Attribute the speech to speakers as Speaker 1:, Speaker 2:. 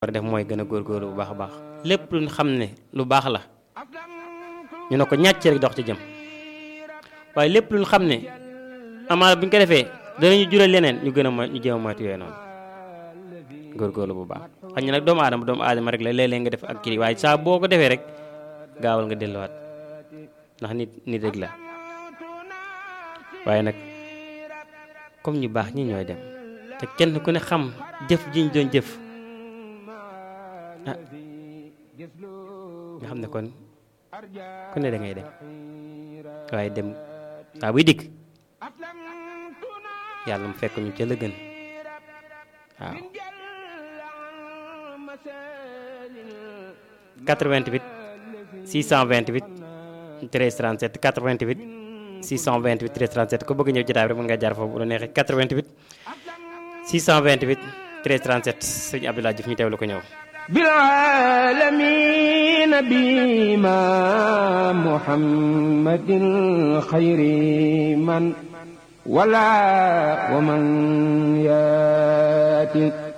Speaker 1: war a def mooy gën a góorgóorlu bu baax a baax lépp luñ xam ne lu baax la ñu ne ko ñàcc rek dox ci jëm waaye lépp luñ xam ne amaana bu ñu ko defee danañu jural leneen ñu gën a mo ñu jéem a moytu yooyu noonu góorgóorlu bu baax xañ na nag doomu aadama doomu aadama rek la léeg-léeg nga def ak kii waaye saa boo ko defee rek gaawal nga delluwaat ndax nit nit rek la waaye nag comme ñu baax ñi ñooy dem te kenn ku ne xam jëf ji ñu doon jëf ah nga xam ne kon ku ne da ngay dem waaye dem saa buy dikk yàlla mu fekk ñu ca la gën waaw 88 628 13 37 88 628 13 37 ku bëgg ñëw jotaay bi rek mën nga jaar foofu bu la neexee 88 628 13 37 sëñ Abdoulaye Diouf ñu teewlu ko ñëw.
Speaker 2: بالعالمين بما محمد خير من ولا ومن ياتي